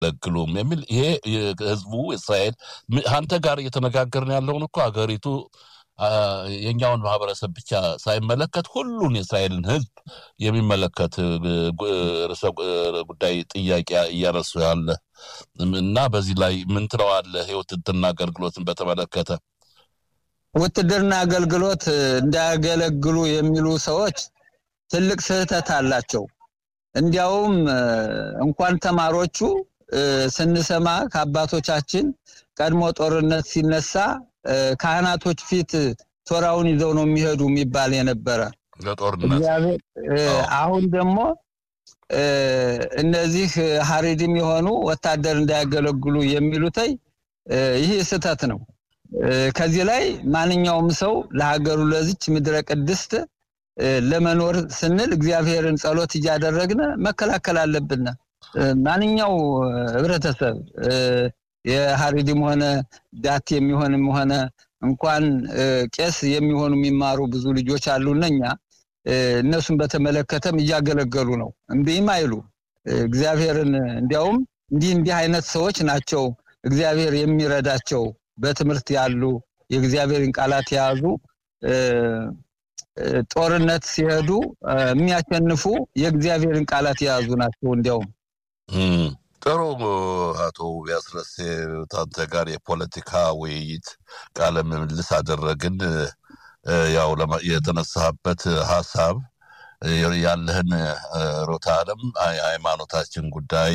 አያገለግሉም የሚል ይሄ ህዝቡ እስራኤል አንተ ጋር እየተነጋገርን ያለውን እኮ ሀገሪቱ የኛውን ማህበረሰብ ብቻ ሳይመለከት ሁሉን የእስራኤልን ህዝብ የሚመለከት ርዕሰ ጉዳይ ጥያቄ እያነሱ ያለ እና በዚህ ላይ ምን ትለዋለህ? የውትድርና አገልግሎትን በተመለከተ ውትድርና አገልግሎት እንዳያገለግሉ የሚሉ ሰዎች ትልቅ ስህተት አላቸው። እንዲያውም እንኳን ተማሪዎቹ ስንሰማ ከአባቶቻችን ቀድሞ ጦርነት ሲነሳ ካህናቶች ፊት ቶራውን ይዘው ነው የሚሄዱ የሚባል የነበረ ለጦርነት አሁን ደግሞ እነዚህ ሀሪድም የሆኑ ወታደር እንዳያገለግሉ የሚሉተይ ይህ ስህተት ነው። ከዚህ ላይ ማንኛውም ሰው ለሀገሩ ለዚች ምድረ ቅድስት ለመኖር ስንል እግዚአብሔርን ጸሎት እያደረግን መከላከል አለብን። ማንኛው ህብረተሰብ የሀሪድም ሆነ ዳት የሚሆንም ሆነ እንኳን ቄስ የሚሆኑ የሚማሩ ብዙ ልጆች አሉና እኛ እነሱን በተመለከተም እያገለገሉ ነው። እምቢም አይሉ እግዚአብሔርን እንዲያውም እንዲህ እንዲህ አይነት ሰዎች ናቸው እግዚአብሔር የሚረዳቸው በትምህርት ያሉ የእግዚአብሔርን ቃላት የያዙ ጦርነት ሲሄዱ የሚያሸንፉ የእግዚአብሔርን ቃላት የያዙ ናቸው። እንዲያውም ጥሩ አቶ ቢያስረስ ታንተ ጋር የፖለቲካ ውይይት ቃለ ምልልስ አደረግን። ያው የተነሳበት ሀሳብ ያለህን ሮታ ዓለም የሃይማኖታችን ጉዳይ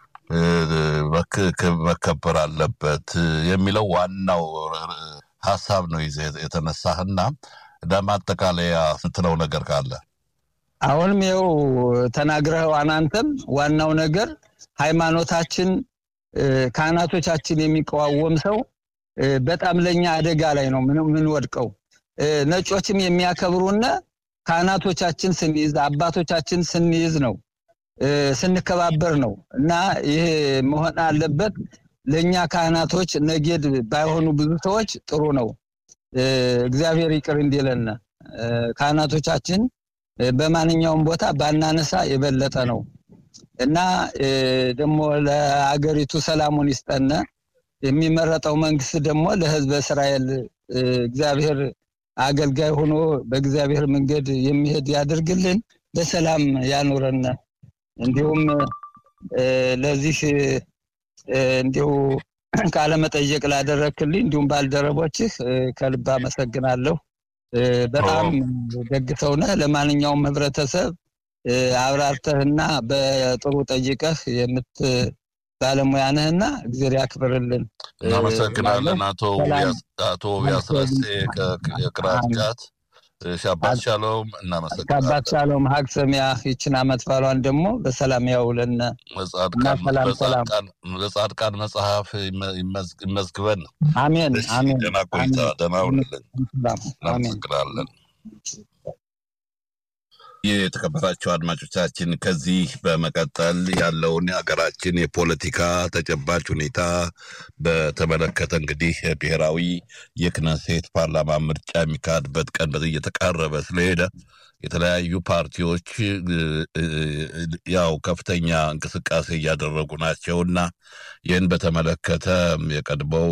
መከበር አለበት የሚለው ዋናው ሀሳብ ነው ይዘህ የተነሳህና ለማጠቃለያ ስትለው ነገር ካለ አሁንም ይኸው ተናግረኸው አናንተም ዋናው ነገር ሃይማኖታችን ካህናቶቻችን የሚቃወም ሰው በጣም ለኛ አደጋ ላይ ነው ምንወድቀው። ነጮችም የሚያከብሩና ካህናቶቻችን ስንይዝ አባቶቻችን ስንይዝ ነው ስንከባበር ነው እና ይሄ መሆን አለበት። ለእኛ ካህናቶች ነጌድ ባይሆኑ ብዙ ሰዎች ጥሩ ነው። እግዚአብሔር ይቅር እንዲለን ካህናቶቻችን በማንኛውም ቦታ ባናነሳ የበለጠ ነው እና ደግሞ ለአገሪቱ ሰላሙን ይስጠነ። የሚመረጠው መንግስት ደግሞ ለህዝበ እስራኤል እግዚአብሔር አገልጋይ ሆኖ በእግዚአብሔር መንገድ የሚሄድ ያድርግልን፣ በሰላም ያኑረን። እንዲሁም ለዚህ እንዲሁ ቃለ መጠየቅ ላደረክልኝ እንዲሁም ባልደረቦችህ ከልብ አመሰግናለሁ። በጣም ደግ ሰው ነህ። ለማንኛውም ህብረተሰብ አብራርተህና በጥሩ ጠይቀህ የምት ባለሙያ ነህና እግዜር ያክብርልን። እናመሰግናለን። አቶ ቢያስረሴ ከቅራት ቃት ሻባት ሻሎም እናመሰግናለን። ከአባት ሻሎም ሀግ ሰሚያ ይችን አመት ባሏን ደግሞ በሰላም ያውለን። ለጻድቃን መጽሐፍ ይመዝግበን። አሜን አሜን። ደህና ቆይታ፣ ደህና ሁንልን። እናመሰግናለን። የተከበራቸው አድማጮቻችን ከዚህ በመቀጠል ያለውን የሀገራችን የፖለቲካ ተጨባጭ ሁኔታ በተመለከተ እንግዲህ ብሔራዊ የክነሴት ፓርላማ ምርጫ የሚካሄድበት ቀን በዚህ እየተቃረበ ስለሄደ የተለያዩ ፓርቲዎች ያው ከፍተኛ እንቅስቃሴ እያደረጉ ናቸው እና ይህን በተመለከተ የቀድሞው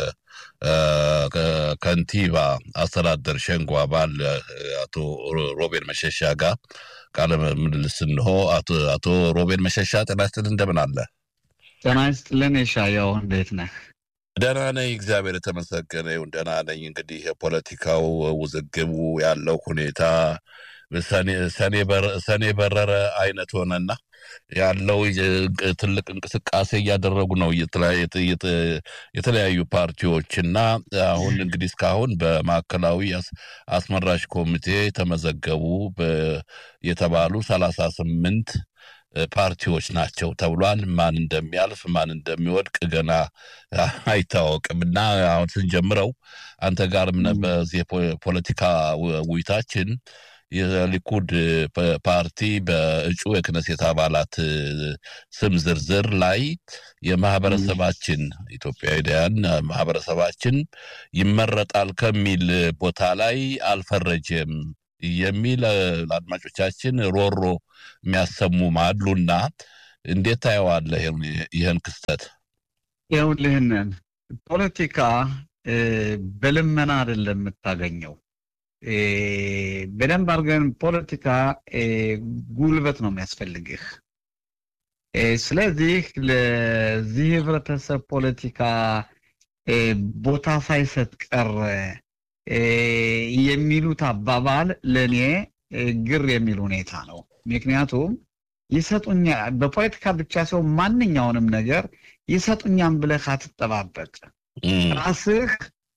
ከንቲባ አስተዳደር ሸንጎ አባል አቶ ሮቤል መሸሻ ጋር ቃለ ምልልስ እንሆ። አቶ ሮቤል መሸሻ ጤና ይስጥልን፣ እንደምን አለ? ጤና ይስጥልን። የሻያው እንዴት ነህ? ደህና ነኝ፣ እግዚአብሔር የተመሰገነ ይሁን። ደህና ነኝ። እንግዲህ የፖለቲካው ውዝግቡ ያለው ሁኔታ ሰኔ በረረ አይነት ሆነና ያለው ትልቅ እንቅስቃሴ እያደረጉ ነው የተለያዩ ፓርቲዎች እና አሁን እንግዲህ እስካሁን በማዕከላዊ አስመራጭ ኮሚቴ ተመዘገቡ የተባሉ ሰላሳ ስምንት ፓርቲዎች ናቸው ተብሏል። ማን እንደሚያልፍ ማን እንደሚወድቅ ገና አይታወቅም እና አሁን ስንጀምረው አንተ ጋር በዚህ የፖለቲካ ውይይታችን የሊኩድ ፓርቲ በእጩ የክነሴት አባላት ስም ዝርዝር ላይ የማህበረሰባችን ኢትዮጵያውያን ማህበረሰባችን ይመረጣል ከሚል ቦታ ላይ አልፈረጀም የሚል ለአድማጮቻችን ሮሮ የሚያሰሙም አሉና እንዴት ታየዋለህ ይህን ክስተት? ይኸውልህንን ፖለቲካ በልመና አይደለም የምታገኘው። በደንብ አድርገን ፖለቲካ ጉልበት ነው የሚያስፈልግህ። ስለዚህ ለዚህ ህብረተሰብ ፖለቲካ ቦታ ሳይሰጥ ቀረ የሚሉት አባባል ለእኔ ግር የሚል ሁኔታ ነው። ምክንያቱም ይሰጡኛል በፖለቲካ ብቻ ሲሆን ማንኛውንም ነገር ይሰጡኛም ብለህ አትጠባበቅ። ራስህ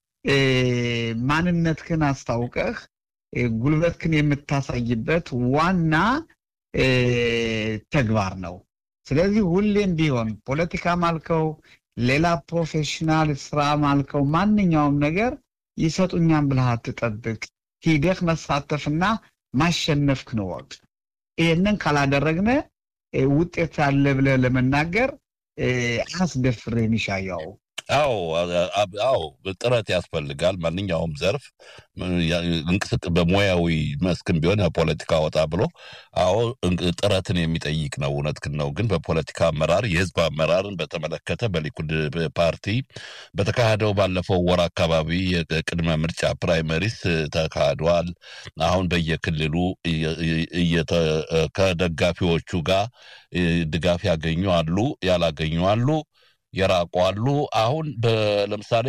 ማንነትህን አስታውቀህ ጉልበትህን የምታሳይበት ዋና ተግባር ነው። ስለዚህ ሁሌም ቢሆን ፖለቲካ ማልከው ሌላ ፕሮፌሽናል ስራ ማልከው ማንኛውም ነገር ይሰጡኛም ብለህ አትጠብቅ። ሂደህ መሳተፍና ማሸነፍክን ወቅ ይህንን ካላደረግነ ውጤት አለ ብለህ ለመናገር አያስደፍርህም ይሻያው። አዎ አዎ፣ ጥረት ያስፈልጋል። ማንኛውም ዘርፍ እንቅስቅ በሙያዊ መስክም ቢሆን ፖለቲካ ወጣ ብሎ አዎ ጥረትን የሚጠይቅ ነው። እውነትህን ነው። ግን በፖለቲካ አመራር የህዝብ አመራርን በተመለከተ በሊኩድ ፓርቲ በተካሄደው ባለፈው ወር አካባቢ የቅድመ ምርጫ ፕራይመሪስ ተካሂዷል። አሁን በየክልሉ ከደጋፊዎቹ ጋር ድጋፍ ያገኙ አሉ፣ ያላገኙ አሉ የራቁ አሉ። አሁን ለምሳሌ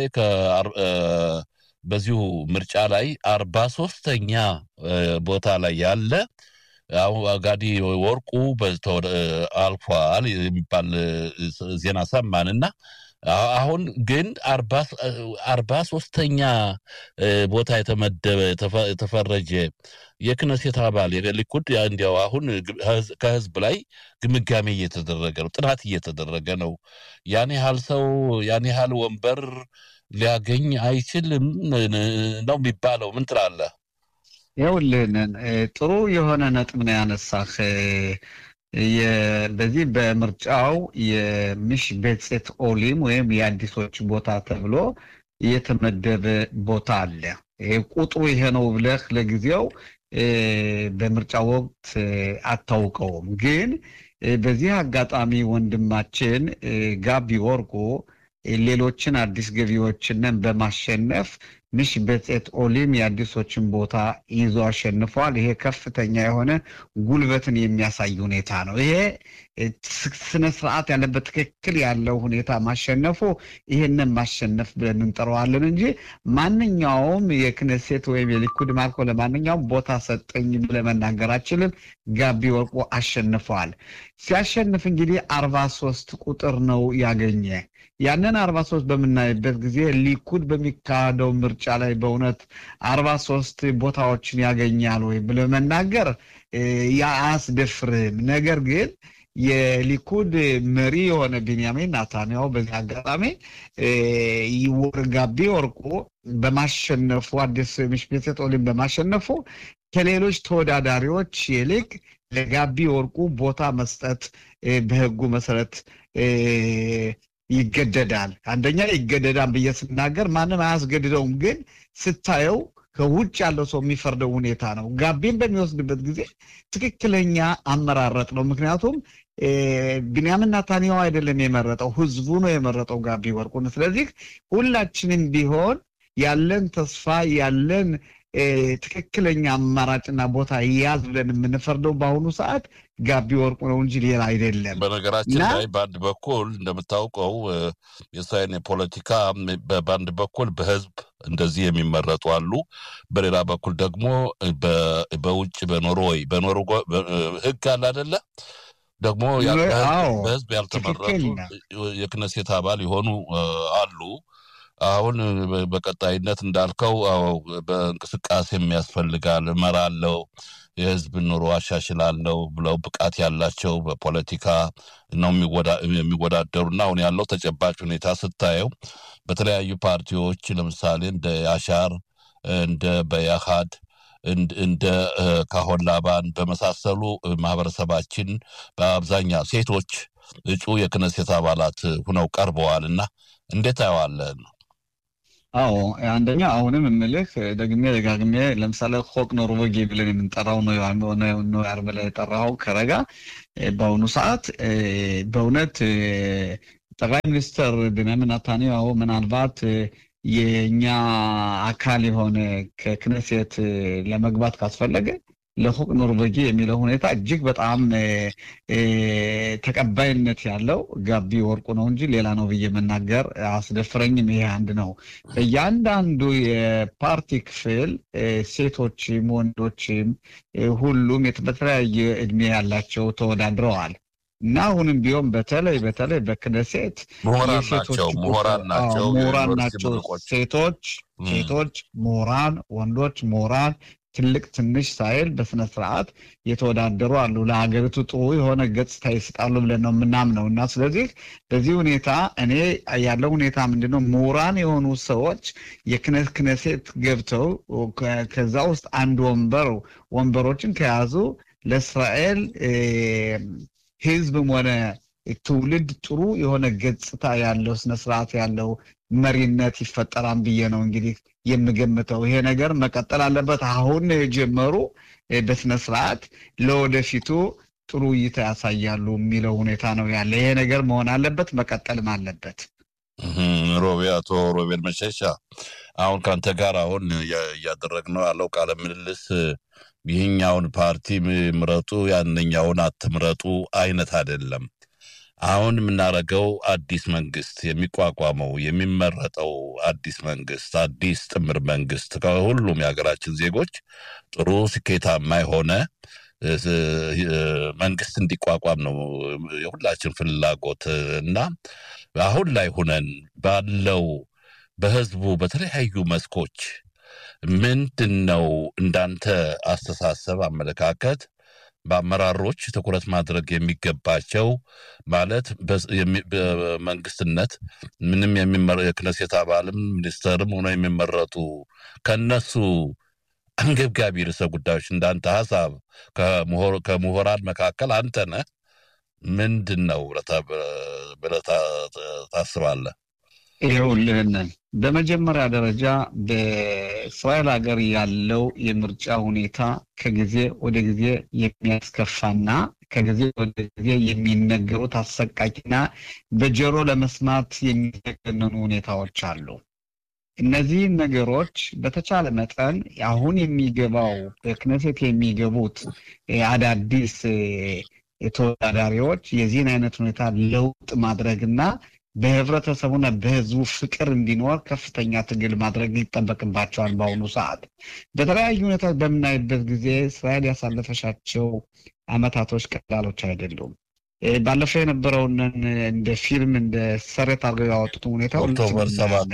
በዚሁ ምርጫ ላይ አርባ ሶስተኛ ቦታ ላይ ያለ ጋዲ ወርቁ አልፏል የሚባል ዜና ሰማን እና አሁን ግን አርባ ሶስተኛ ቦታ የተመደበ የተፈረጀ የክነሴት አባል የሊኩድ እንዲያው አሁን ከህዝብ ላይ ግምጋሜ እየተደረገ ነው፣ ጥናት እየተደረገ ነው። ያን ያህል ሰው ያን ያህል ወንበር ሊያገኝ አይችልም ነው የሚባለው። ምን ትላለህ? ይኸውልህን ጥሩ የሆነ ነጥብ ነው ያነሳህ። በዚህ በምርጫው የሚሽ ቤጼት ኦሊም ወይም የአዲሶች ቦታ ተብሎ የተመደበ ቦታ አለ። ይሄ ቁጥሩ ይሄ ነው ብለህ ለጊዜው በምርጫ ወቅት አታውቀውም። ግን በዚህ አጋጣሚ ወንድማችን ጋቢ ወርቁ ሌሎችን አዲስ ገቢዎችንን በማሸነፍ ምሽ በጼት ኦሊም የአዲሶችን ቦታ ይዞ አሸንፏል። ይሄ ከፍተኛ የሆነ ጉልበትን የሚያሳይ ሁኔታ ነው። ይሄ ስነ ስርዓት ያለበት ትክክል ያለው ሁኔታ ማሸነፉ ይሄንን ማሸነፍ ብለን እንጠራዋለን እንጂ ማንኛውም የክነሴት ወይም የሊኩድ ማልኮ ለማንኛውም ቦታ ሰጠኝ ብለን መናገር አችልም። ጋቢ ወርቁ አሸንፈዋል። ሲያሸንፍ እንግዲህ አርባ ሶስት ቁጥር ነው ያገኘ። ያንን አርባ ሶስት በምናይበት ጊዜ ሊኩድ በሚካሄደው ምርጫ ላይ በእውነት አርባ ሶስት ቦታዎችን ያገኛል ወይ ብለ መናገር አያስደፍርም። ነገር ግን የሊኩድ መሪ የሆነ ቢንያሚን ናታንያሁ በዚህ አጋጣሚ ጋቢ ወርቁ በማሸነፉ አዲስ ምሽቤት ኦሊም በማሸነፉ ከሌሎች ተወዳዳሪዎች ይልቅ ለጋቢ ወርቁ ቦታ መስጠት በሕጉ መሰረት ይገደዳል። አንደኛ ይገደዳል ብዬ ስናገር ማንም አያስገድደውም፣ ግን ስታየው ከውጭ ያለው ሰው የሚፈርደው ሁኔታ ነው። ጋቢን በሚወስድበት ጊዜ ትክክለኛ አመራረጥ ነው። ምክንያቱም ቢንያምን ናታንያሁ አይደለም የመረጠው፣ ህዝቡ ነው የመረጠው ጋቢ ወርቁን። ስለዚህ ሁላችንም ቢሆን ያለን ተስፋ ያለን ትክክለኛ አማራጭና ቦታ ያዝ ብለን የምንፈርደው በአሁኑ ሰዓት ጋቢ ወርቁ ነው እንጂ ሌላ አይደለም። በነገራችን ላይ በአንድ በኩል እንደምታውቀው የእስራኤል የፖለቲካ በአንድ በኩል በህዝብ እንደዚህ የሚመረጡ አሉ። በሌላ በኩል ደግሞ በውጭ በኖርዌይ በኖርዌይ ህግ አለ አደለ ደግሞ በህዝብ ያልተመረጡ የክነሴት አባል የሆኑ አሉ። አሁን በቀጣይነት እንዳልከው በእንቅስቃሴም ያስፈልጋል፣ እመራለሁ፣ የህዝብ ኑሮ አሻሽላለሁ ብለው ብቃት ያላቸው በፖለቲካ ነው የሚወዳደሩና አሁን ያለው ተጨባጭ ሁኔታ ስታየው በተለያዩ ፓርቲዎች ለምሳሌ እንደ ያሻር እንደ በያሃድ እንደ ካሆን ላባን በመሳሰሉ ማህበረሰባችን በአብዛኛው ሴቶች እጩ የክነሴት አባላት ሁነው ቀርበዋል እና እንዴት ታየዋለህ? አዎ አንደኛ አሁንም የምልህ ደግሜ ደጋግሜ ለምሳሌ ሆቅ ኖርዌጊ ብለን የምንጠራው ነው ያር ብለህ የጠራኸው ከረጋ በአሁኑ ሰዓት በእውነት ጠቅላይ ሚኒስትር ቤንያሚን ኔታንያሁ ምናልባት የእኛ አካል የሆነ ከክነሴት ለመግባት ካስፈለገ ለሆቅ ኖርዌጊ የሚለው ሁኔታ እጅግ በጣም ተቀባይነት ያለው ጋቢ ወርቁ ነው እንጂ ሌላ ነው ብዬ መናገር አስደፍረኝም። ይሄ አንድ ነው። በእያንዳንዱ የፓርቲ ክፍል ሴቶችም ወንዶችም ሁሉም በተለያየ እድሜ ያላቸው ተወዳድረዋል እና አሁንም ቢሆን በተለይ በተለይ በክነሴት ምሁራን ናቸው ምሁራን ናቸው ምሁራን ናቸው ሴቶች ሴቶች ምሁራን ወንዶች ምሁራን ትልቅ ትንሽ ሳይል በስነ ስርዓት የተወዳደሩ አሉ። ለሀገሪቱ ጥሩ የሆነ ገጽታ ይስጣሉ ብለን ነው የምናምነው እና ስለዚህ በዚህ ሁኔታ እኔ ያለው ሁኔታ ምንድነው ምሁራን የሆኑ ሰዎች የክነት ክነሴት ገብተው ከዛ ውስጥ አንድ ወንበር ወንበሮችን ከያዙ ለእስራኤል ሕዝብም ሆነ ትውልድ ጥሩ የሆነ ገጽታ ያለው ስነስርዓት ያለው መሪነት ይፈጠራል ብዬ ነው እንግዲህ የምገምተው። ይሄ ነገር መቀጠል አለበት። አሁን የጀመሩ በስነ ስርዓት ለወደፊቱ ጥሩ እይታ ያሳያሉ የሚለው ሁኔታ ነው ያለ። ይሄ ነገር መሆን አለበት፣ መቀጠልም አለበት። ሮቤ አቶ ሮቤል መሸሻ አሁን ከአንተ ጋር አሁን እያደረግነው ያለው ቃለ ምልልስ ይህኛውን ፓርቲ ምረጡ ያንኛውን አትምረጡ አይነት አይደለም። አሁን የምናደርገው አዲስ መንግስት የሚቋቋመው የሚመረጠው አዲስ መንግስት አዲስ ጥምር መንግስት ከሁሉም የሀገራችን ዜጎች ጥሩ ስኬታማ የሆነ መንግስት እንዲቋቋም ነው የሁላችን ፍላጎት እና አሁን ላይ ሁነን ባለው በህዝቡ በተለያዩ መስኮች ምንድን ነው እንዳንተ አስተሳሰብ አመለካከት በአመራሮች ትኩረት ማድረግ የሚገባቸው ማለት በመንግስትነት ምንም የክነሴት አባልም ሚኒስተርም ሆነው የሚመረጡ ከነሱ አንገብጋቢ ርዕሰ ጉዳዮች እንዳንተ ሀሳብ ከምሁራን መካከል አንተ ነህ። ምንድን ነው ብለህ ታስባለህ? ይኸውልህንን በመጀመሪያ ደረጃ በእስራኤል ሀገር ያለው የምርጫ ሁኔታ ከጊዜ ወደ ጊዜ የሚያስከፋና ከጊዜ ወደ ጊዜ የሚነገሩት አሰቃቂና በጆሮ ለመስማት የሚዘገነኑ ሁኔታዎች አሉ። እነዚህን ነገሮች በተቻለ መጠን አሁን የሚገባው በክነሴት የሚገቡት አዳዲስ ተወዳዳሪዎች የዚህን አይነት ሁኔታ ለውጥ ማድረግና በህብረተሰቡና በህዝቡ ፍቅር እንዲኖር ከፍተኛ ትግል ማድረግ ይጠበቅባቸዋል። በአሁኑ ሰዓት በተለያዩ ሁኔታ በምናይበት ጊዜ እስራኤል ያሳለፈሻቸው አመታቶች ቀላሎች አይደሉም። ባለፈው የነበረውን እንደ ፊልም እንደ ሰሬት አድርገው ያወጡት ሁኔታ ኦክቶበር ሰባት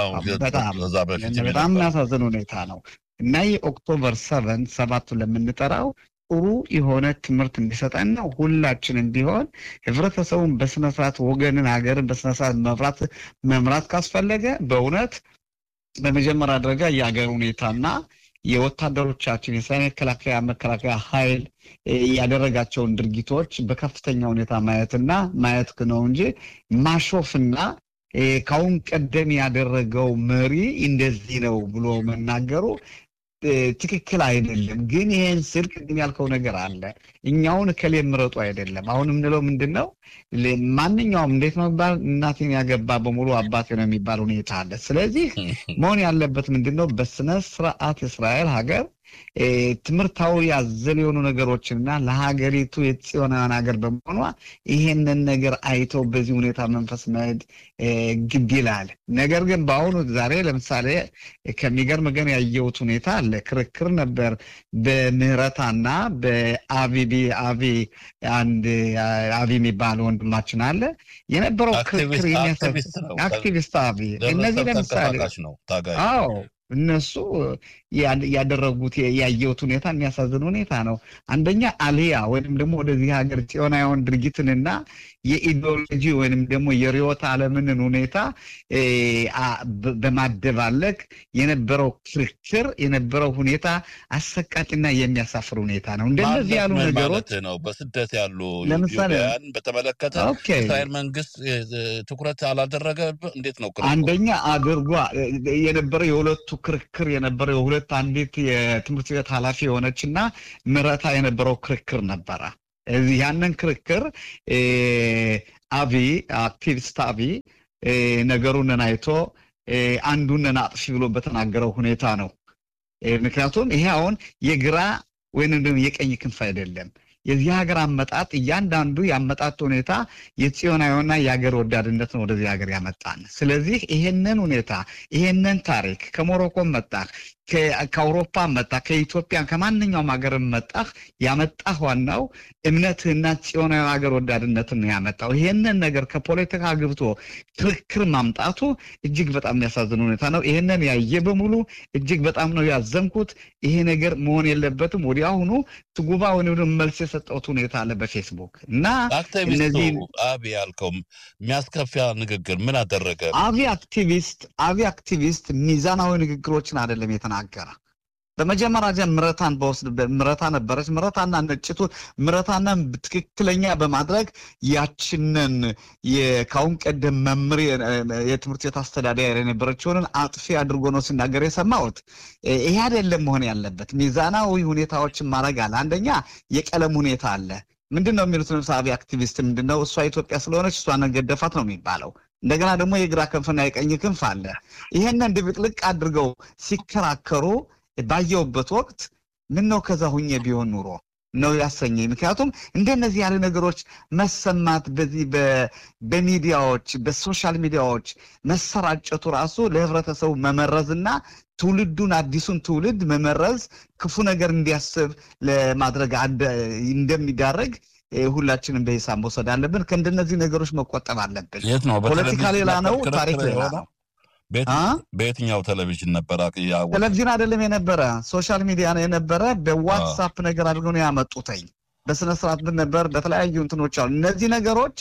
በጣም የሚያሳዝን ሁኔታ ነው እና የኦክቶበር ሰቨን ሰባቱ ለምንጠራው ጥሩ የሆነ ትምህርት እንዲሰጠን ነው። ሁላችንም ቢሆን ህብረተሰቡን በስነስርዓት ወገንን፣ ሀገርን በስነስርዓት መምራት መምራት ካስፈለገ በእውነት በመጀመሪያ ደረጃ የሀገር ሁኔታና የወታደሮቻችን የእስራኤል መከላከያ መከላከያ ኃይል ያደረጋቸውን ድርጊቶች በከፍተኛ ሁኔታ ማየትና ማየት ነው እንጂ ማሾፍና ከአሁን ቀደም ያደረገው መሪ እንደዚህ ነው ብሎ መናገሩ ትክክል አይደለም። ግን ይሄን ስል ቅድም ያልከው ነገር አለ። እኛውን እከሌ ምረጡ አይደለም። አሁን የምንለው ምንድን ነው? ማንኛውም እንዴት ነው የሚባል እናቴን ያገባ በሙሉ አባቴ ነው የሚባል ሁኔታ አለ። ስለዚህ መሆን ያለበት ምንድን ነው? በስነ ስርዓት እስራኤል ሀገር ትምህርታዊ ያዘል የሆኑ ነገሮችንና ለሀገሪቱ የጽዮናውያን ሀገር በመሆኗ ይሄንን ነገር አይተው በዚህ ሁኔታ መንፈስ መሄድ ግድ ይላል። ነገር ግን በአሁኑ ዛሬ ለምሳሌ ከሚገርም ግን ያየሁት ሁኔታ አለ። ክርክር ነበር በምህረታና በአቪቢ አቪ አንድ አቪ የሚባል ወንድማችን አለ የነበረው ክርክር አክቲቪስት አቪ እነዚህ ለምሳሌ አዎ እነሱ ያደረጉት ያየሁት ሁኔታ የሚያሳዝን ሁኔታ ነው። አንደኛ አልያ ወይም ደግሞ ወደዚህ ሀገር ጽዮናውያን ድርጊትንና የኢዲዮሎጂ ወይም ደግሞ የርዕዮተ ዓለምንን ሁኔታ በማደባለቅ የነበረው ክርክር የነበረው ሁኔታ አሰቃቂና የሚያሳፍር ሁኔታ ነው። እንደነዚህ ያሉ ነገሮች ነው። በስደት ያሉ ለምሳሌ ኢትዮጵያውያን በተመለከተ እስራኤል መንግስት ትኩረት አላደረገ። እንዴት ነው አንደኛ አድርጓ የነበረው የሁለቱ ክርክር የነበረው የሁለት አንዲት የትምህርት ቤት ኃላፊ የሆነች እና ምረታ የነበረው ክርክር ነበረ። ያንን ክርክር አቢ አክቲቪስት አቢ ነገሩንን አይቶ አንዱንን አጥፊ ብሎ በተናገረው ሁኔታ ነው። ምክንያቱም ይሄ አሁን የግራ ወይም ደግሞ የቀኝ ክንፍ አይደለም። የዚህ ሀገር አመጣጥ እያንዳንዱ የአመጣጥ ሁኔታ የጽዮናዊና የሀገር ወዳድነት ነው ወደዚህ ሀገር ያመጣን። ስለዚህ ይሄንን ሁኔታ ይሄንን ታሪክ ከሞሮኮም መጣህ፣ ከአውሮፓ መጣህ፣ ከኢትዮጵያ ከማንኛውም ሀገር መጣህ፣ ያመጣህ ዋናው እምነትህና ጽዮናዊ ሀገር ወዳድነትን ነው ያመጣው። ይሄንን ነገር ከፖለቲካ ግብቶ ክርክር ማምጣቱ እጅግ በጣም የሚያሳዝን ሁኔታ ነው። ይሄንን ያየ በሙሉ እጅግ በጣም ነው ያዘንኩት። ይሄ ነገር መሆን የለበትም። ወዲያውኑ ትጉባ ወይም መልስ የሰጠሁት ሁኔታ አለ በፌስቡክ እና እነዚህ አቢ ያልከው የሚያስከፊያ ንግግር ምን አደረገ? አቢ አክቲቪስት አቢ አክቲቪስት ሚዛናዊ ንግግሮችን አይደለም የተናገረ። በመጀመሪያ ምረታን በወስድ ምረታ ነበረች። ምረታና ነጭቱ ምረታና ትክክለኛ በማድረግ ያችንን ከአሁን ቀደም መምህር የትምህርት ቤት አስተዳዳሪ የነበረችውን አጥፊ አድርጎ ነው ሲናገር የሰማሁት። ይሄ አይደለም መሆን ያለበት። ሚዛናዊ ሁኔታዎችን ማድረግ አለ። አንደኛ የቀለም ሁኔታ አለ። ምንድን ነው የሚሉት ለምሳሌ አክቲቪስት ምንድን ነው እሷ ኢትዮጵያ ስለሆነች እሷን ገደፋት ነው የሚባለው። እንደገና ደግሞ የግራ ክንፍና የቀኝ ክንፍ አለ። ይሄንን ድብቅልቅ አድርገው ሲከራከሩ ባየውበት ወቅት ምን ነው ከዛ ሁኜ ቢሆን ኑሮ ነው ያሰኘኝ። ምክንያቱም እንደነዚህ ያለ ነገሮች መሰማት በዚህ በሚዲያዎች በሶሻል ሚዲያዎች መሰራጨቱ ራሱ ለህብረተሰቡ መመረዝና ትውልዱን አዲሱን ትውልድ መመረዝ ክፉ ነገር እንዲያስብ ለማድረግ እንደሚዳረግ ሁላችንም በሂሳብ መውሰድ አለብን። ከእንደነዚህ ነገሮች መቆጠብ አለብን። የት ነው? ፖለቲካ ሌላ ነው፣ ታሪክ ሌላ ነው። በየትኛው ቴሌቪዥን ነበረ? ቴሌቪዥን አይደለም የነበረ ሶሻል ሚዲያ ነው የነበረ። በዋትሳፕ ነገር አድርገው ነው ያመጡተኝ። በስነ ስርዓት ነበር። በተለያዩ እንትኖች አሉ። እነዚህ ነገሮች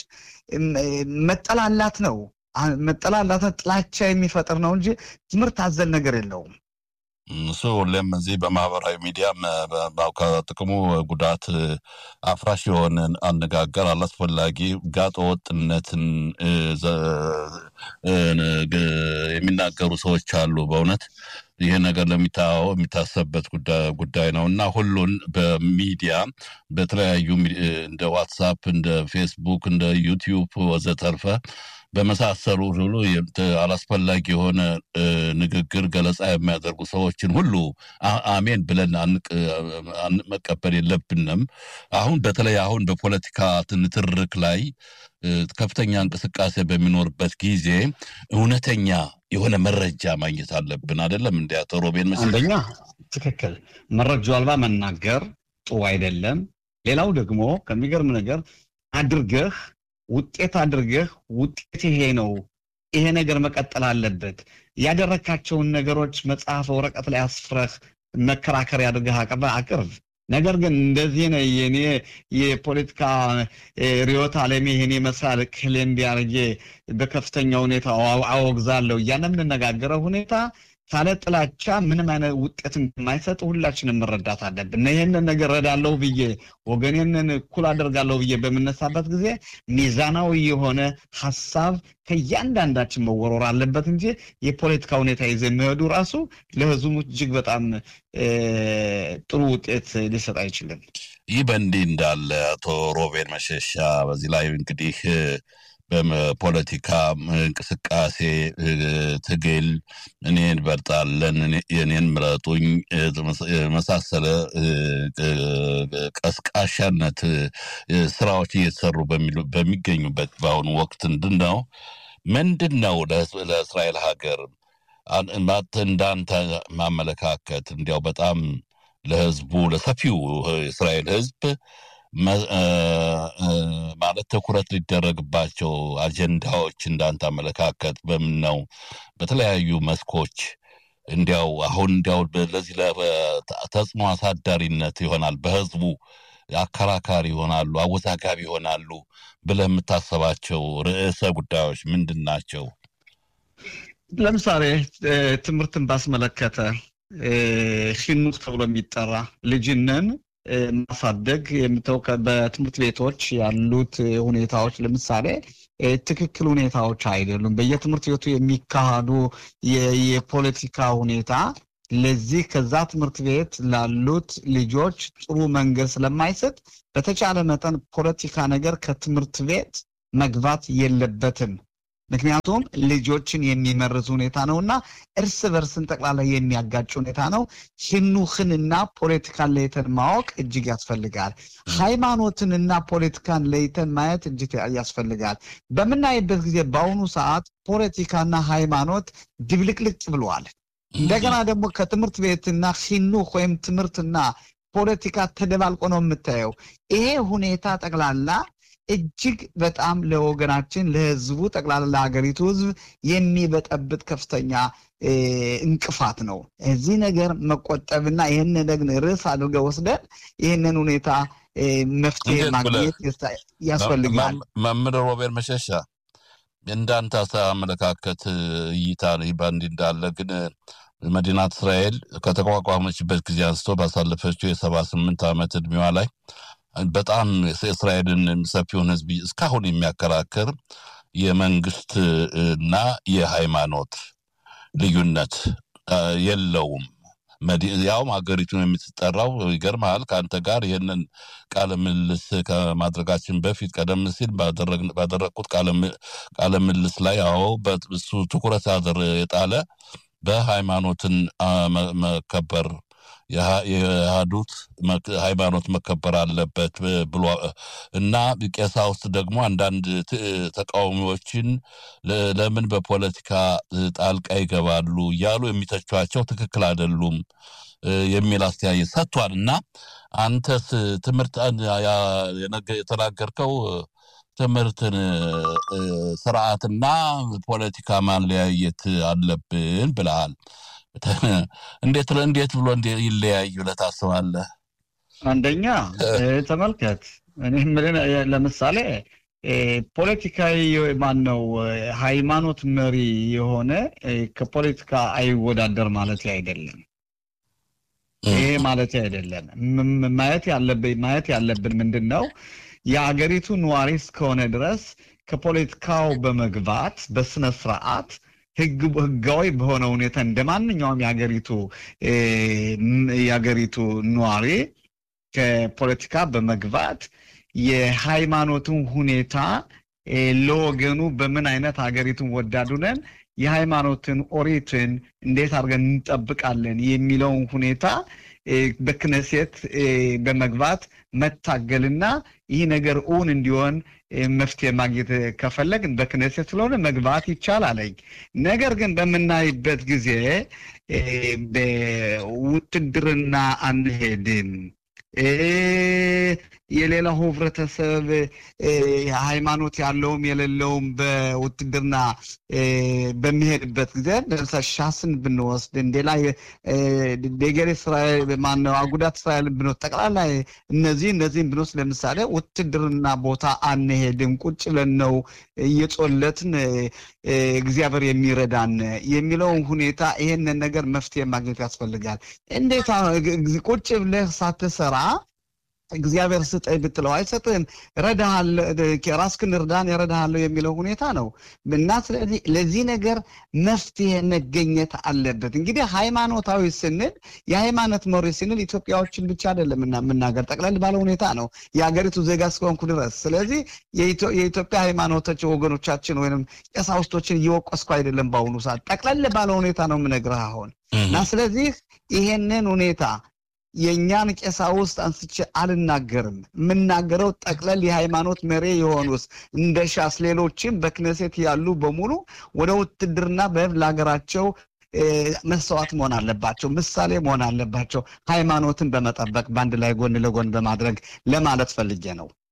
መጠላላት ነው መጠላላት ጥላቻ የሚፈጥር ነው እንጂ ትምህርት አዘል ነገር የለውም። እሱ ሁሌም እዚህ በማህበራዊ ሚዲያ ከጥቅሙ ጉዳት አፍራሽ የሆነ አነጋገር አላስፈላጊ ጋጠ ወጥነትን የሚናገሩ ሰዎች አሉ። በእውነት ይህ ነገር ለሚታወው የሚታሰብበት ጉዳይ ነው እና ሁሉን በሚዲያ በተለያዩ እንደ ዋትሳፕ፣ እንደ ፌስቡክ፣ እንደ ዩቲዩብ ወዘተርፈ በመሳሰሉ ሁሉ አላስፈላጊ የሆነ ንግግር ገለጻ የሚያደርጉ ሰዎችን ሁሉ አሜን ብለን መቀበል የለብንም። አሁን በተለይ አሁን በፖለቲካ ትንትርክ ላይ ከፍተኛ እንቅስቃሴ በሚኖርበት ጊዜ እውነተኛ የሆነ መረጃ ማግኘት አለብን። አይደለም እንዲ አቶ ሮቤን? አንደኛ ትክክል መረጃ አልባ መናገር ጥሩ አይደለም። ሌላው ደግሞ ከሚገርም ነገር አድርገህ ውጤት አድርገህ ውጤት ይሄ ነው፣ ይሄ ነገር መቀጠል አለበት። ያደረካቸውን ነገሮች መጽሐፍ ወረቀት ላይ አስፍረህ መከራከሪያ አድርገህ አቅርብ። ነገር ግን እንደዚህ ነው የኔ የፖለቲካ ርዕዮተ ዓለሜ ይሄን ይመስላል ክል እንዲያርጌ በከፍተኛ ሁኔታ አወግዛለሁ እያለ የምንነጋገረው ሁኔታ ካለ ጥላቻ ምንም አይነት ውጤት እንደማይሰጥ ሁላችንም መረዳት አለብን። ይህንን ነገር ረዳለሁ ብዬ ወገኔንን እኩል አደርጋለሁ ብዬ በምነሳበት ጊዜ ሚዛናዊ የሆነ ሀሳብ ከእያንዳንዳችን መወረር አለበት እንጂ የፖለቲካ ሁኔታ ይዘ የሚሄዱ ራሱ ለህዝቡ እጅግ በጣም ጥሩ ውጤት ሊሰጥ አይችልም። ይህ በእንዲህ እንዳለ አቶ ሮቤል መሸሻ በዚህ ላይ እንግዲህ በፖለቲካ እንቅስቃሴ ትግል እኔን በርጣለን የኔን ምረጡኝ የመሳሰለ ቀስቃሻነት ስራዎች እየተሰሩ በሚገኙበት በአሁኑ ወቅት ምንድን ነው ምንድን ነው ለእስራኤል ሀገር እንዳንተ ማመለካከት እንዲያው በጣም ለህዝቡ ለሰፊው የእስራኤል ህዝብ ማለት ትኩረት ሊደረግባቸው አጀንዳዎች እንዳንተ አመለካከት በምን ነው? በተለያዩ መስኮች እንዲያው አሁን እንዲያው ለዚህ ተጽዕኖ አሳዳሪነት ይሆናል በህዝቡ አከራካሪ ይሆናሉ፣ አወዛጋቢ ይሆናሉ ብለህ የምታሰባቸው ርዕሰ ጉዳዮች ምንድን ናቸው? ለምሳሌ ትምህርትን ባስመለከተ ሂኑክ ተብሎ የሚጠራ ልጅንን ማሳደግ የምተው በትምህርት ቤቶች ያሉት ሁኔታዎች ለምሳሌ ትክክል ሁኔታዎች አይደሉም። በየትምህርት ቤቱ የሚካሄዱ የፖለቲካ ሁኔታ ለዚህ ከዛ ትምህርት ቤት ላሉት ልጆች ጥሩ መንገድ ስለማይሰጥ በተቻለ መጠን ፖለቲካ ነገር ከትምህርት ቤት መግባት የለበትም። ምክንያቱም ልጆችን የሚመርዝ ሁኔታ ነው እና እርስ በርስን ጠቅላላ የሚያጋጭ ሁኔታ ነው። ሂኑክንና ፖለቲካን ለይተን ማወቅ እጅግ ያስፈልጋል። ሃይማኖትንና ፖለቲካን ለይተን ማየት እጅግ ያስፈልጋል። በምናይበት ጊዜ በአሁኑ ሰዓት ፖለቲካና ሃይማኖት ድብልቅልቅ ብለዋል። እንደገና ደግሞ ከትምህርት ቤትና ሂኑክ ወይም ትምህርትና ፖለቲካ ተደባልቆ ነው የምታየው። ይሄ ሁኔታ ጠቅላላ እጅግ በጣም ለወገናችን ለህዝቡ ጠቅላላ ለሀገሪቱ ህዝብ የሚበጠብጥ ከፍተኛ እንቅፋት ነው። እዚህ ነገር መቆጠብና ይህን ነገር ርዕስ አድርገው ወስደን ይህንን ሁኔታ መፍትሄ ማግኘት ያስፈልጋል። መምህር ሮቤር መሸሻ እንዳንተ አመለካከት እይታ በእንዲህ እንዳለ ግን መዲናት እስራኤል ከተቋቋመችበት ጊዜ አንስቶ ባሳለፈችው የሰባ ስምንት ዓመት እድሜዋ ላይ በጣም የእስራኤልን ሰፊውን ህዝብ እስካሁን የሚያከራክር የመንግስት እና የሃይማኖት ልዩነት የለውም። ያውም ሀገሪቱን የምትጠራው ይገርምሃል። ከአንተ ጋር ይህንን ቃለ ምልልስ ከማድረጋችን በፊት ቀደም ሲል ባደረግኩት ቃለ ምልልስ ላይ አዎ እሱ ትኩረት የጣለ በሃይማኖትን መከበር የሃዱት ሃይማኖት መከበር አለበት ብሎ እና ቀሳውስት ደግሞ አንዳንድ ተቃዋሚዎችን ለምን በፖለቲካ ጣልቃ ይገባሉ እያሉ የሚተቿቸው ትክክል አይደሉም የሚል አስተያየት ሰጥቷል። እና አንተስ ትምህርት የተናገርከው ትምህርትን ስርዓትና ፖለቲካ ማለያየት አለብን ብለሃል። እንዴት እንዴት ብሎ ይለያዩ ብለህ ታስባለህ? አንደኛ ተመልከት፣ እኔ ለምሳሌ ፖለቲካዊ ማን ነው ሃይማኖት መሪ የሆነ ከፖለቲካ አይወዳደር ማለት አይደለም። ይሄ ማለት አይደለም። ማየት ያለብን ማየት ያለብን ምንድን ነው የአገሪቱ ነዋሪ እስከሆነ ድረስ ከፖለቲካው በመግባት በስነ ስርዓት ህጋዊ በሆነ ሁኔታ እንደ ማንኛውም የሀገሪቱ የሀገሪቱ ነዋሪ ከፖለቲካ በመግባት የሃይማኖትን ሁኔታ ለወገኑ በምን አይነት ሀገሪቱን ወዳዱ ነን የሃይማኖትን ኦሪትን እንዴት አድርገን እንጠብቃለን የሚለውን ሁኔታ በክነሴት በመግባት መታገልና ይህ ነገር እውን እንዲሆን መፍትሄ ማግኘት ከፈለግን በክነሴት ስለሆነ መግባት ይቻላለኝ። ነገር ግን በምናይበት ጊዜ በውትድርና አንሄድም። የሌላው ህብረተሰብ ሃይማኖት ያለውም የሌለውም በውትድርና በሚሄድበት ጊዜ ለምሳሌ ሻስን ብንወስድ እንዴላ ደገሬ እስራኤል ማነው አጉዳት እስራኤልን ብንወስድ ጠቅላላ እነዚህ እነዚህም ብንወስድ ለምሳሌ ውትድርና ቦታ አንሄድም፣ ቁጭ ብለን ነው እየጾለትን እግዚአብሔር የሚረዳን የሚለውን ሁኔታ ይሄንን ነገር መፍትሄ ማግኘት ያስፈልጋል። እንዴት ቁጭ ብለህ ሳትሰራ እግዚአብሔር ስጠኝ ብትለው አይሰጥህም። ራስክን እርዳን እረዳሃለሁ የሚለው ሁኔታ ነው እና ስለዚህ ለዚህ ነገር መፍትሄ መገኘት አለበት። እንግዲህ ሃይማኖታዊ ስንል የሃይማኖት መሪ ስንል ኢትዮጵያዎችን ብቻ አይደለም የምናገር ጠቅለል ባለ ሁኔታ ነው የሀገሪቱ ዜጋ እስከሆንኩ ድረስ። ስለዚህ የኢትዮጵያ ሃይማኖቶች ወገኖቻችን ወይም ቀሳውስቶችን እየወቀስኩ አይደለም። በአሁኑ ሰዓት ጠቅለል ባለ ሁኔታ ነው የምነግርህ አሁን እና ስለዚህ ይሄንን ሁኔታ የእኛን ቀሳውስት አንስቼ አልናገርም። የምናገረው ጠቅለል የሃይማኖት መሪ የሆኑስ እንደ ሻስ ሌሎችም በክነሴት ያሉ በሙሉ ወደ ውትድርና በህብ ለሀገራቸው መስዋዕት መሆን አለባቸው፣ ምሳሌ መሆን አለባቸው። ሃይማኖትን በመጠበቅ በአንድ ላይ ጎን ለጎን በማድረግ ለማለት ፈልጌ ነው።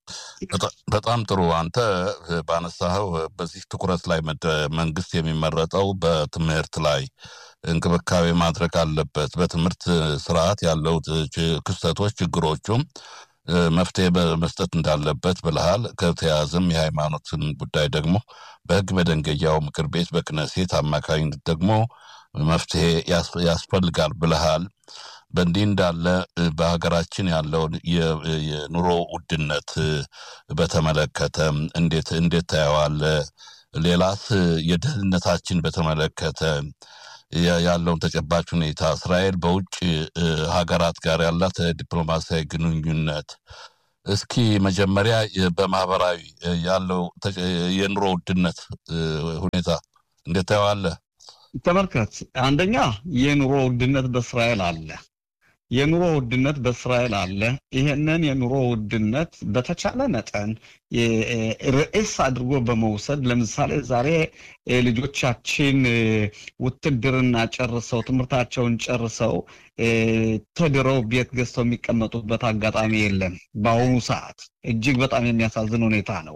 በጣም ጥሩ። አንተ ባነሳኸው በዚህ ትኩረት ላይ መንግስት የሚመረጠው በትምህርት ላይ እንክብካቤ ማድረግ አለበት። በትምህርት ስርዓት ያለው ክስተቶች፣ ችግሮቹም መፍትሄ መስጠት እንዳለበት ብልሃል። ከተያዘም የሃይማኖትን ጉዳይ ደግሞ በህግ መደንገያው ምክር ቤት በክነሴት አማካኝነት ደግሞ መፍትሄ ያስፈልጋል ብልሃል። በእንዲህ እንዳለ በሀገራችን ያለውን የኑሮ ውድነት በተመለከተ እንዴት እንዴት ታየዋለህ? ሌላስ የደህንነታችን በተመለከተ ያለውን ተጨባጭ ሁኔታ እስራኤል በውጭ ሀገራት ጋር ያላት ዲፕሎማሲያዊ ግንኙነት እስኪ መጀመሪያ በማህበራዊ ያለው የኑሮ ውድነት ሁኔታ እንዴት ታየዋለህ? ተመልከት፣ አንደኛ የኑሮ ውድነት በእስራኤል አለ። የኑሮ ውድነት በእስራኤል አለ። ይሄንን የኑሮ ውድነት በተቻለ መጠን ርዕስ አድርጎ በመውሰድ ለምሳሌ ዛሬ ልጆቻችን ውትድርና ጨርሰው ትምህርታቸውን ጨርሰው ተድረው ቤት ገዝተው የሚቀመጡበት አጋጣሚ የለም። በአሁኑ ሰዓት እጅግ በጣም የሚያሳዝን ሁኔታ ነው።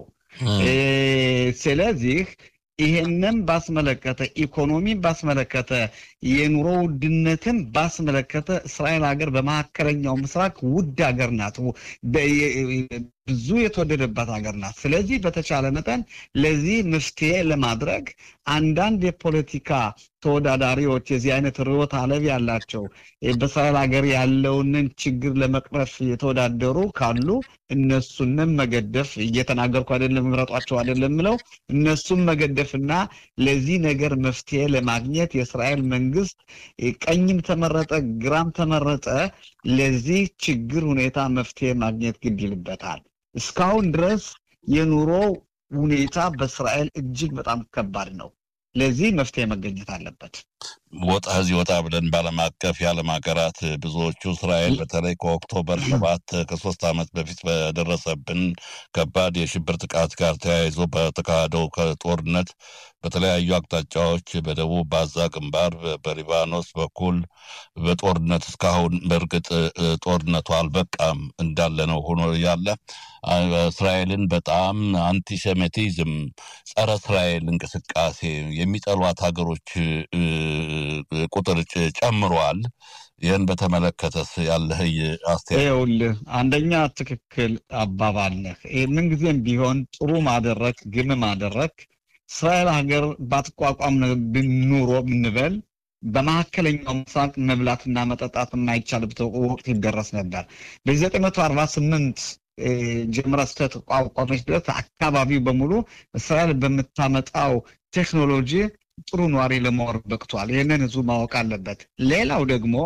ስለዚህ ይሄንን ባስመለከተ ኢኮኖሚን ባስመለከተ የኑሮ ውድነትን ባስመለከተ እስራኤል ሀገር በመካከለኛው ምስራቅ ውድ ሀገር ናት። ብዙ የተወደደባት ሀገር ናት። ስለዚህ በተቻለ መጠን ለዚህ መፍትሄ ለማድረግ አንዳንድ የፖለቲካ ተወዳዳሪዎች የዚህ አይነት ርዕዮተ ዓለም ያላቸው በእስራኤል ሀገር ያለውንን ችግር ለመቅረፍ የተወዳደሩ ካሉ እነሱንም መገደፍ እየተናገርኩ አይደለም፣ ምረጧቸው አይደለም ምለው እነሱም መገደፍና ለዚህ ነገር መፍትሄ ለማግኘት የእስራኤል መንግስት ቀኝም ተመረጠ ግራም ተመረጠ ለዚህ ችግር ሁኔታ መፍትሄ ማግኘት ግድ ይልበታል። እስካሁን ድረስ የኑሮ ሁኔታ በእስራኤል እጅግ በጣም ከባድ ነው። ለዚህ መፍትሄ መገኘት አለበት። ወጣ እዚህ ወጣ ብለን በዓለም አቀፍ የዓለም ሀገራት ብዙዎቹ እስራኤል በተለይ ከኦክቶበር ሰባት ከሶስት ዓመት በፊት በደረሰብን ከባድ የሽብር ጥቃት ጋር ተያይዞ በተካሄደው ጦርነት በተለያዩ አቅጣጫዎች በደቡብ ባዛ ግንባር፣ በሊባኖስ በኩል በጦርነት እስካሁን በእርግጥ ጦርነቱ አልበቃም እንዳለ ነው ሆኖ ያለ እስራኤልን በጣም አንቲሴሚቲዝም፣ ጸረ እስራኤል እንቅስቃሴ የሚጠሏት ሀገሮች ቁጥር ጨምሯል። ይህን በተመለከተስ ያለህ አስተያየት? ይኸውልህ አንደኛ ትክክል አባባል ነህ። ምንጊዜም ቢሆን ጥሩ ማደረግ ግም ማደረግ እስራኤል ሀገር ባትቋቋም ኑሮ ብንበል በመካከለኛው ምስራቅ መብላትና መጠጣት የማይቻልበት ወቅት ይደረስ ነበር። በዘጠኝ መቶ አርባ ስምንት ጀምራ ስተቋቋመች ድረስ አካባቢው በሙሉ እስራኤል በምታመጣው ቴክኖሎጂ ጥሩ ነዋሪ ለመኖር በቅቷል። ይህንን ህዝቡ ማወቅ አለበት። ሌላው ደግሞ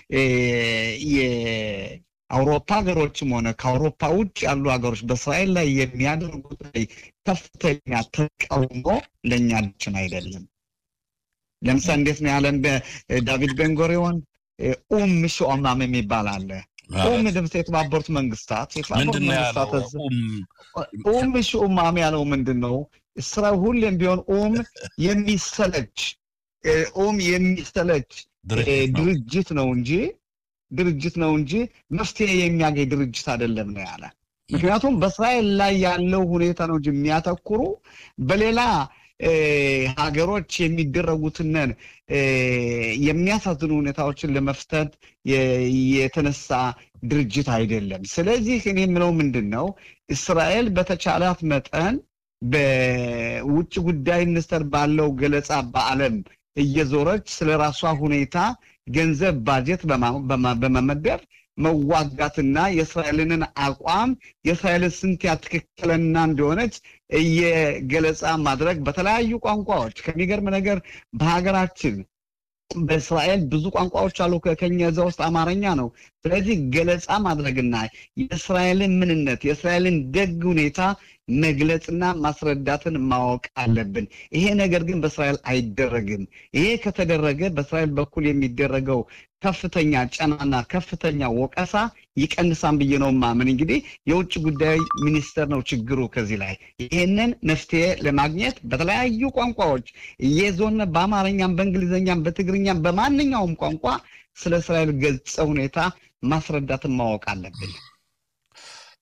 የአውሮፓ ሀገሮችም ሆነ ከአውሮፓ ውጭ ያሉ ሀገሮች በእስራኤል ላይ የሚያደርጉት ከፍተኛ ተቃውሞ ለእኛ ልችን አይደለም። ለምሳሌ እንዴት ነው ያለን በዳቪድ ቤንጎሪዮን ኡም ሾማም የሚባል አለ። ኡም ድምፅ የተባበሩት መንግስታት የተባበሩት መንግስታት ኡም ሾማም ያለው ምንድን ነው? ስራ ሁሌም ቢሆን ኦም የሚሰለች ኦም የሚሰለች ድርጅት ነው እንጂ ድርጅት ነው እንጂ መፍትሄ የሚያገኝ ድርጅት አይደለም ነው ያለ። ምክንያቱም በእስራኤል ላይ ያለው ሁኔታ ነው እንጂ የሚያተኩሩ በሌላ ሀገሮች የሚደረጉትንን የሚያሳዝኑ ሁኔታዎችን ለመፍታት የተነሳ ድርጅት አይደለም። ስለዚህ እኔ የምለው ምንድን ነው እስራኤል በተቻላት መጠን በውጭ ጉዳይ ሚኒስቴር ባለው ገለጻ በዓለም እየዞረች ስለ ራሷ ሁኔታ ገንዘብ ባጀት በመመደብ መዋጋትና የእስራኤልንን አቋም የእስራኤልን ስንት ትክክለኛ እንደሆነች እየገለጻ ማድረግ በተለያዩ ቋንቋዎች ከሚገርም ነገር በሀገራችን በእስራኤል ብዙ ቋንቋዎች አሉ። ከኛ እዛ ውስጥ አማርኛ ነው። ስለዚህ ገለጻ ማድረግና የእስራኤልን ምንነት የእስራኤልን ደግ ሁኔታ መግለጽና ማስረዳትን ማወቅ አለብን። ይሄ ነገር ግን በእስራኤል አይደረግም። ይሄ ከተደረገ በእስራኤል በኩል የሚደረገው ከፍተኛ ጫናና ከፍተኛ ወቀሳ ይቀንሳን ብዬ ነው ማምን። እንግዲህ የውጭ ጉዳይ ሚኒስቴር ነው ችግሩ ከዚህ ላይ ይህንን መፍትሄ ለማግኘት በተለያዩ ቋንቋዎች እየዞን በአማርኛም፣ በእንግሊዝኛም፣ በትግርኛም በማንኛውም ቋንቋ ስለ እስራኤል ገጸ ሁኔታ ማስረዳትን ማወቅ አለብን።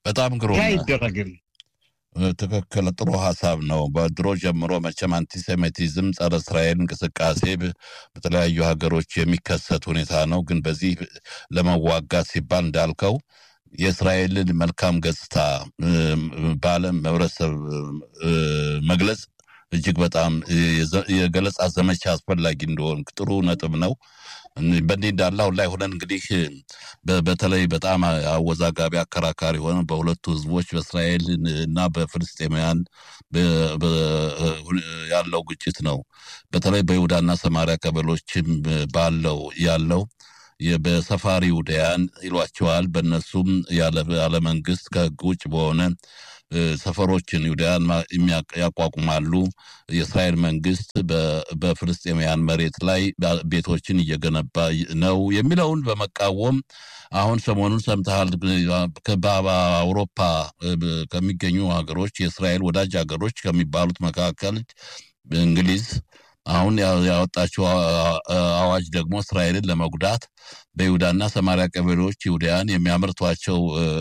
በጣም ግሩም ይህ አይደረግም። ትክክል፣ ጥሩ ሀሳብ ነው። በድሮ ጀምሮ መቼም አንቲሴሚቲዝም፣ ጸረ እስራኤል እንቅስቃሴ በተለያዩ ሀገሮች የሚከሰት ሁኔታ ነው። ግን በዚህ ለመዋጋት ሲባል እንዳልከው የእስራኤልን መልካም ገጽታ በዓለም ህብረተሰብ መግለጽ እጅግ በጣም የገለጻ ዘመቻ አስፈላጊ እንደሆን ጥሩ ነጥብ ነው። በእንዲህ እንዳለ አሁን ላይ ሆነን እንግዲህ በተለይ በጣም አወዛጋቢ አከራካሪ ሆነ በሁለቱ ህዝቦች በእስራኤል እና በፍልስጤማውያን ያለው ግጭት ነው። በተለይ በይሁዳና ሰማሪያ ቀበሎችም ባለው ያለው በሰፋሪ ውዳያን ይሏቸዋል። በእነሱም ያለ መንግስት ከህግ ውጭ በሆነ ሰፈሮችን ይሁዳያን ያቋቁማሉ። የእስራኤል መንግስት በፍልስጤማውያን መሬት ላይ ቤቶችን እየገነባ ነው የሚለውን በመቃወም አሁን ሰሞኑን ሰምተሃል። በአውሮፓ ከሚገኙ ሀገሮች የእስራኤል ወዳጅ ሀገሮች ከሚባሉት መካከል እንግሊዝ አሁን ያወጣችው አዋጅ ደግሞ እስራኤልን ለመጉዳት በይሁዳና ሰማሪያ ቀበሌዎች ይሁዳያን የሚያመርቷቸው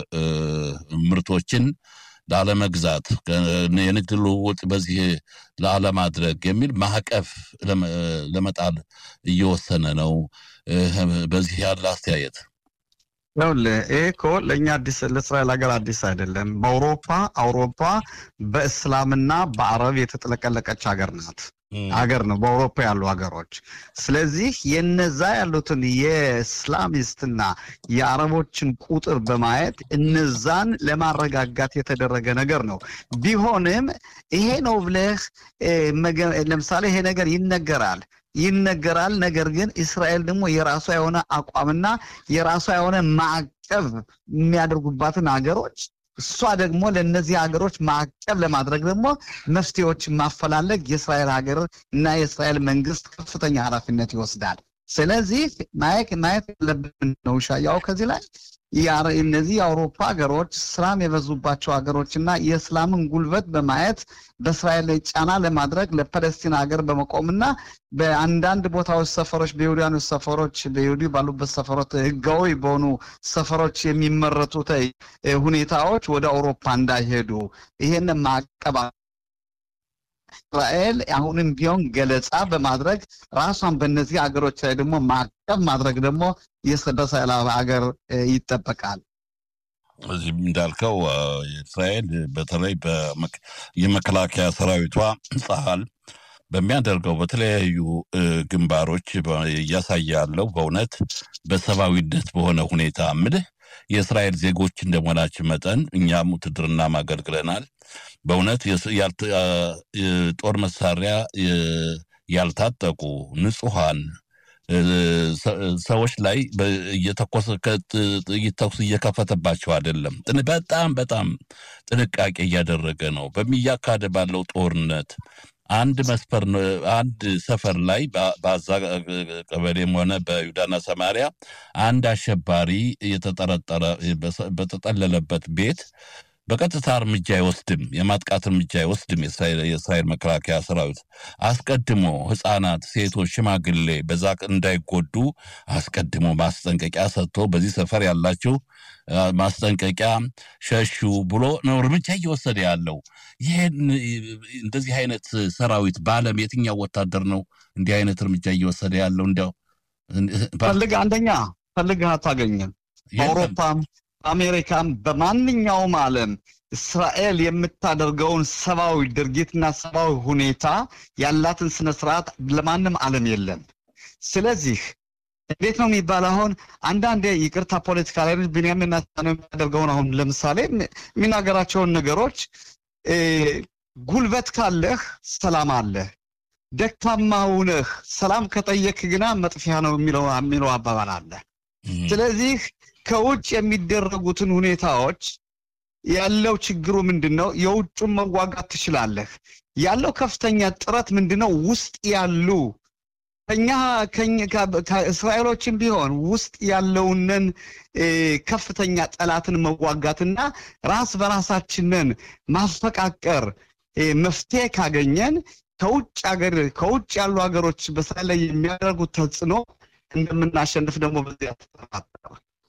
ምርቶችን ላለመግዛት የንግድ ልውውጥ በዚህ ላለማድረግ የሚል ማዕቀፍ ለመጣል እየወሰነ ነው። በዚህ ያለ አስተያየት ይኸውልህ ይሄ እኮ ለእኛ አዲስ ለእስራኤል ሀገር አዲስ አይደለም። በአውሮፓ አውሮፓ በእስላምና በአረብ የተጥለቀለቀች ሀገር ናት ሀገር ነው በአውሮፓ ያሉ ሀገሮች። ስለዚህ የነዛ ያሉትን የእስላሚስትና የአረቦችን ቁጥር በማየት እነዛን ለማረጋጋት የተደረገ ነገር ነው። ቢሆንም ይሄ ነው ብለህ ለምሳሌ ይሄ ነገር ይነገራል ይነገራል። ነገር ግን እስራኤል ደግሞ የራሷ የሆነ አቋምና የራሷ የሆነ ማዕቀብ የሚያደርጉባትን ሀገሮች እሷ ደግሞ ለእነዚህ ሀገሮች ማዕቀብ ለማድረግ ደግሞ መፍትሄዎችን ማፈላለግ የእስራኤል ሀገር እና የእስራኤል መንግስት ከፍተኛ ኃላፊነት ይወስዳል። ስለዚህ ማየት ማየት ያለብን ነው ሻያው ከዚህ ላይ እነዚህ የአውሮፓ ሀገሮች እስላም የበዙባቸው ሀገሮች እና የእስላምን ጉልበት በማየት በእስራኤል ላይ ጫና ለማድረግ ለፐለስቲን ሀገር በመቆምና በአንዳንድ ቦታዎች ሰፈሮች በይሁዳኖች ሰፈሮች በይሁዲ ባሉበት ሰፈሮች ህጋዊ በሆኑ ሰፈሮች የሚመረቱት ሁኔታዎች ወደ አውሮፓ እንዳይሄዱ ይሄን ማቀባ እስራኤል አሁንም ቢሆን ገለጻ በማድረግ ራሷን በእነዚህ ሀገሮች ላይ ደግሞ ማዕቀብ ማድረግ ደግሞ በእስራኤል ሀገር ይጠበቃል። እዚህም እንዳልከው እስራኤል በተለይ የመከላከያ ሰራዊቷ ጸሀል በሚያደርገው በተለያዩ ግንባሮች እያሳየ ያለው በእውነት በሰብአዊነት በሆነ ሁኔታ ምልህ የእስራኤል ዜጎች እንደመሆናችን መጠን እኛም ውትድርና ማገልግለናል። በእውነት ጦር መሳሪያ ያልታጠቁ ንጹሐን ሰዎች ላይ እየተኮሰ ጥይት ተኩስ እየከፈተባቸው አይደለም። በጣም በጣም ጥንቃቄ እያደረገ ነው። በሚያካሄድ ባለው ጦርነት አንድ መስፈር አንድ ሰፈር ላይ በአዛ ቀበሌም ሆነ በይሁዳና ሰማሪያ አንድ አሸባሪ የተጠረጠረ በተጠለለበት ቤት በቀጥታ እርምጃ አይወስድም፣ የማጥቃት እርምጃ አይወስድም። የእስራኤል መከላከያ ሰራዊት አስቀድሞ ሕፃናት፣ ሴቶች፣ ሽማግሌ በዛ እንዳይጎዱ አስቀድሞ ማስጠንቀቂያ ሰጥቶ በዚህ ሰፈር ያላችሁ ማስጠንቀቂያ ሸሹ ብሎ ነው እርምጃ እየወሰደ ያለው። ይህን እንደዚህ አይነት ሰራዊት በዓለም የትኛው ወታደር ነው እንዲህ አይነት እርምጃ እየወሰደ ያለው? እንዲያው ፈልግ አንደኛ ፈልግህ አታገኝም። በአውሮፓም በአሜሪካም በማንኛውም ዓለም እስራኤል የምታደርገውን ሰብአዊ ድርጊትና ሰብአዊ ሁኔታ ያላትን ስነ ስርዓት ለማንም ዓለም የለም። ስለዚህ እንዴት ነው የሚባል አሁን አንዳንዴ ይቅርታ ፖለቲካ ላይ ቢንያሚን ኔታንያሁ የሚያደርገውን አሁን ለምሳሌ የሚናገራቸውን ነገሮች ጉልበት ካለህ ሰላም አለህ፣ ደካማ ሁነህ ሰላም ከጠየክ ግና መጥፊያ ነው የሚለው የሚለው አባባል አለ። ስለዚህ ከውጭ የሚደረጉትን ሁኔታዎች ያለው ችግሩ ምንድን ነው? የውጩን መዋጋት ትችላለህ። ያለው ከፍተኛ ጥረት ምንድን ነው? ውስጥ ያሉ ከኛ ከእስራኤሎችም ቢሆን ውስጥ ያለውንን ከፍተኛ ጠላትን መዋጋትና ራስ በራሳችንን ማፈቃቀር መፍትሄ ካገኘን ከውጭ ሀገር ከውጭ ያሉ ሀገሮች በእስራኤል ላይ የሚያደርጉት ተጽዕኖ እንደምናሸንፍ ደግሞ በዚያ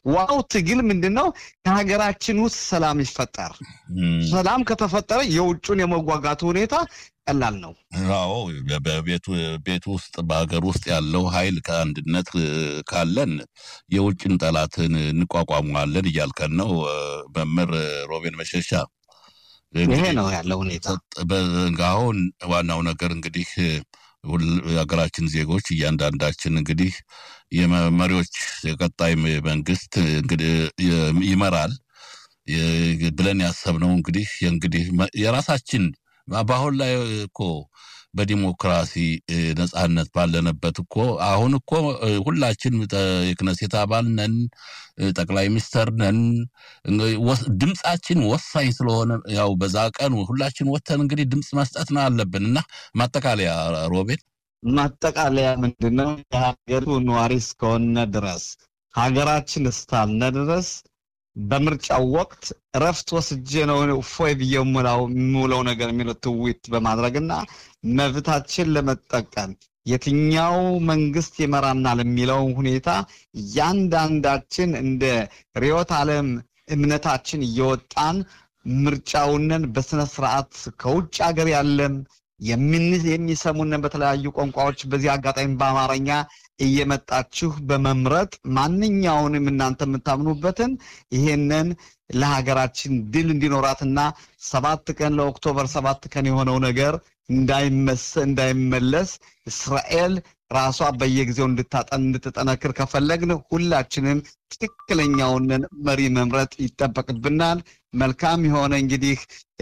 ዋው ትግል ምንድን ነው? ከሀገራችን ውስጥ ሰላም ይፈጠር። ሰላም ከተፈጠረ የውጩን የመጓጋቱ ሁኔታ ቀላል ነው። አዎ በቤቱ ውስጥ በሀገር ውስጥ ያለው ኃይል ከአንድነት ካለን የውጭን ጠላትን እንቋቋመዋለን እያልከን ነው መምህር ሮቤን መሸሻ። ይሄ ነው ያለው ሁኔታ። አሁን ዋናው ነገር እንግዲህ የሀገራችን ዜጎች እያንዳንዳችን እንግዲህ የመሪዎች የቀጣይ መንግስት እንግዲህ ይመራል ብለን ያሰብነው እንግዲህ እንግዲህ የራሳችን በአሁን ላይ እኮ በዲሞክራሲ ነጻነት ባለንበት እኮ አሁን እኮ ሁላችን የክነሴት አባል ነን፣ ጠቅላይ ሚኒስተር ነን። ድምፃችን ወሳኝ ስለሆነ ያው በዛ ቀን ሁላችን ወተን እንግዲህ ድምፅ መስጠት ነው አለብን እና ማጠቃለያ ሮቤል ማጠቃለያ ምንድን ነው? የሀገሪቱ ነዋሪ እስከሆነ ድረስ ሀገራችን እስካልነ ድረስ በምርጫው ወቅት እረፍት ወስጄ ነው እፎይ ብዬ የምውለው ነገር የሚለው ትዊት በማድረግና መብታችን ለመጠቀም የትኛው መንግስት ይመራናል የሚለው ሁኔታ እያንዳንዳችን እንደ ርዕዮተ ዓለም እምነታችን እየወጣን ምርጫውንን በስነ ስርዓት ከውጭ ሀገር ያለን የሚሰሙንን በተለያዩ ቋንቋዎች በዚህ አጋጣሚ በአማርኛ እየመጣችሁ በመምረጥ ማንኛውንም እናንተ የምታምኑበትን ይሄንን ለሀገራችን ድል እንዲኖራትና ሰባት ቀን ለኦክቶበር ሰባት ቀን የሆነው ነገር እንዳይመለስ እስራኤል ራሷ በየጊዜው እንድታጠን እንድትጠነክር ከፈለግን ሁላችንም ትክክለኛውን መሪ መምረጥ ይጠበቅብናል። መልካም የሆነ እንግዲህ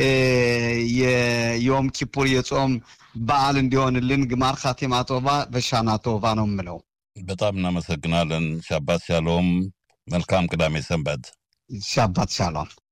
የዮም ኪፑር የጾም በዓል እንዲሆንልን ግማር ካቴማ ቶባ በሻና ቶባ ነው የምለው። በጣም እናመሰግናለን። ሻባት ሻሎም። መልካም ቅዳሜ ሰንበት። ሻባት ሻሎም።